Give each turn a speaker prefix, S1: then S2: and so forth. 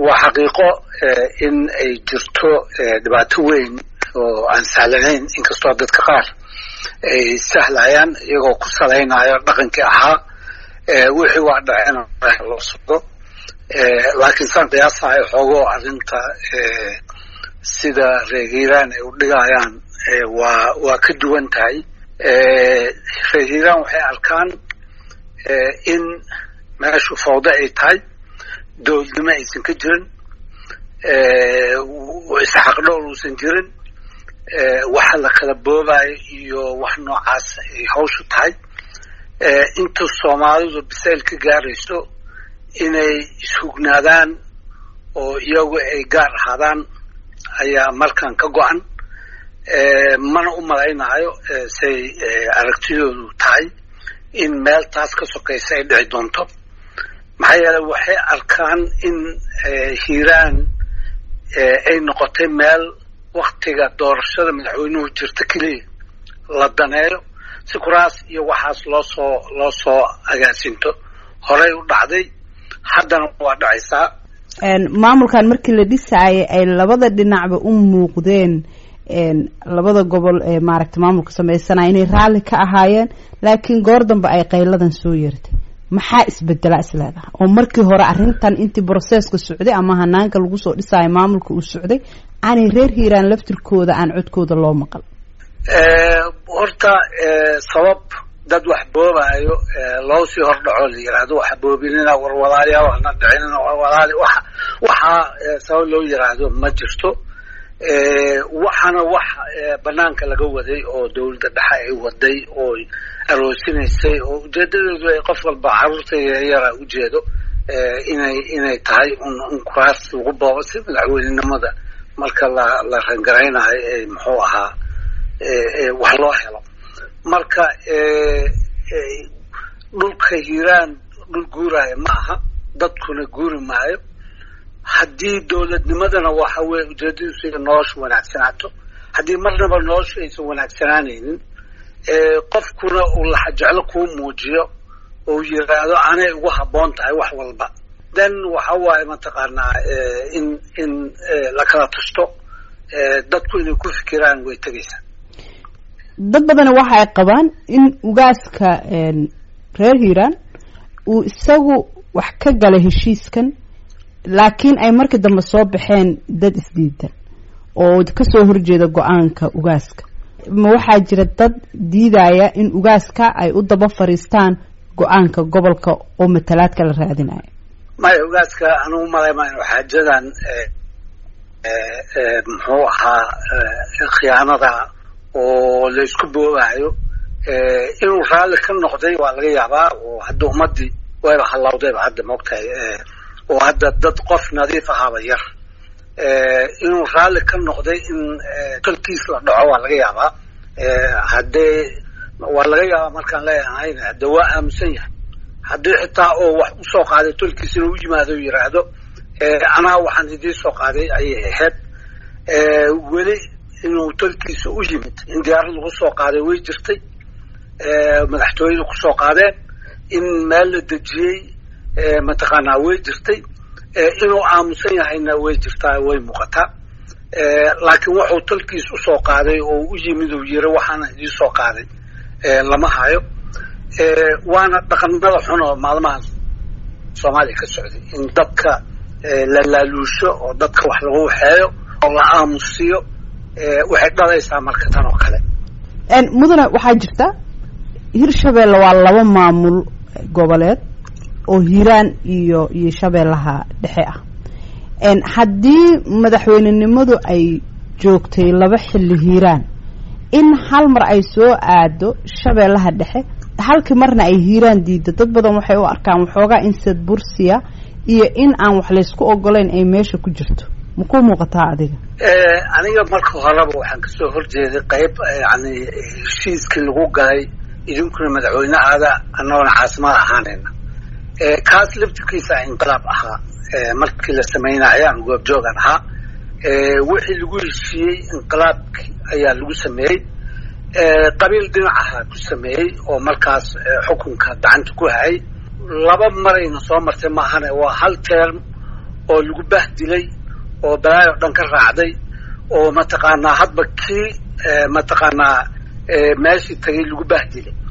S1: waa xaqiiqo in ay jirto dhibaato weyn oo aan sahlanayn inkastoo dadka qaar ay sahlayaan iyagoo ku salaynayo dhaqankii ahaa wixii waa dhaceen loo socdo laakiin saan qiyaasayo xoogoo arrinta sida reerhiiraan ay u dhigayaan waa waa ka duwan tahay reerhiiraan waxay arkaan in meeshu fawdo ay tahay dowladnimo aysan ka jirin isxaqdhool uusan jirin waxa la kala boobayo iyo wax noocaas ay hawshu tahay inta soomaalidu bisayl ka gaarayso inay ishugnaadaan oo iyagu ay gaar ahaadaan ayaa markan ka go-an mana u malaynayo say aragtidoodu tahay in meel taas ka sokaysa ay dhici doonto maxaa yeele waxay arkaan in hiiraan ay noqotay meel waktiga doorashada madaxweynuhu jirta keliya la daneeyo si kuraas iyo waxaas loo soo loo soo agaasinto horey u dhacday haddana waa dhacaysaa
S2: maamulkan markii la dhisaayay ay labada dhinacba u muuqdeen labada gobol ee maaragta maamulka sameysanaya inay raalli ka ahaayeen laakiin goor dambe ay qayladan soo yeertay maxaa isbedela isleedaha oo markii hore arrintan intii broseska socday ama hanaanka lagu soo dhisaayo maamulka uu socday aanay reer hiiraan laftirkooda aan codkooda loo maqal
S1: horta sabab dad wax boobaayo loo sii hordhaco la yiraahdo waxa boobinina warwalaaliya wana dhicinina warwalaali waxa waxaa sabab loo yiraahdo ma jirto waxaana wax banaanka laga waday oo dawladda dhexe ay waday oo aroosinaysay oo ujeedadeedu ay qof walba caruurta yaryara ujeedo inay inay tahay un kuraas lagu boobo si madaxweynenimada marka la la rangaraynayo ee muxuu ahaa wax loo helo marka dhulka hiiraan dhul guuraayo ma aha dadkuna guuri maayo haddii dowladnimadana waxa weye ujeedadiisu ina noloshu wanaagsanaato haddii marnaba noloshu aysan wanaagsanaanaynin qofkuna uu laxajeclo kuu muujiyo oo yiraahdo anay ugu habboon tahay wax walba then waxa waaye mataqaanaa in in la kala tusto dadku inay ku fikiraan way tegaysaa
S2: dad badana waxa ay qabaan in ugaaska reer hiiraan uu isagu wax ka galay heshiiskan laakiin ay markii dambe soo baxeen dad isdiidan oo kasoo horjeeda go-aanka ugaaska ma waxaa jira dad diidaya in ugaaska ay u daba fariistaan go-aanka gobolka oo matalaadka la raadinayo
S1: maya ugaaska anugu malaymayo xaajadan muxuu ahaa khiyaanada oo la isku boobayo inuu raalli ka noqday waa laga yaabaa oo hadda ummadii wayba hallawdayba hadda maogtahay oo hadda dad qof nadiif ahaaba yar inuu raalli ka noqday in tolkiis la dhaco waa laga yaabaa haddee waa laga yaabaa markaan leeyahayn hadde waa aaminsan yahay haddii xitaa oo wax usoo qaaday tolkiis inuu u yimaado o yiraahdo anaa waxaan idiin soo qaaday ayay ahayd weli inuu tolkiisa u yimid in diyaarad lagu soo qaaday way jirtay madaxtooyada kusoo qaadeen in meel la dejiyey mataqaanaa way jirtay inuu aamusan yahayna way jirtaa way muuqataa laakiin wuxuu tolkiis usoo qaaday oo u yimid uu yiri waxaana idiin soo qaaday lama hayo waana dhaqanada xun oo maalmahan soomaaliya ka socday in dadka la laaluusho oo dadka wax lagu waxeeyo oo la aamusiyo waxay dhalaysaa marka tan oo kale
S2: mudane waxaa jirta hirshabeelle waa laba maamul goboleed oo hiiraan iyo iyo shabeellaha dhexe ah haddii madaxweynenimadu ay joogtay laba xilli hiiraan in hal mar ay soo aado shabeellaha dhexe halkii marna ay hiiraan diiddo dad badan waxay u arkaan waxoogaa insad bursiya iyo in aan wax laysku ogolayn ay meesha ku jirto ma ku muuqataa adiga
S1: aniga marka horeba waxaan kasoo horjeeday qayb yani heshiiskii lagu galay idinkuna madaxweyne aada annagoona caasimada ahaanayna kaas laftirkiisa inqilaab ahaa markii la samaynayo aan goobjoogan ahaa wixii lagu heshiiyey inqilaabki ayaa lagu sameeyey qabiil dhinacaha ku sameeyey oo markaas xukunka gacanta ku hayay laba marayna soo martay maahane waa hal term oo lagu bahdilay oo balaayo dhan ka raacday oo mataqaanaa hadba kii mataqaanaa meeshii tagay lagu bahdilay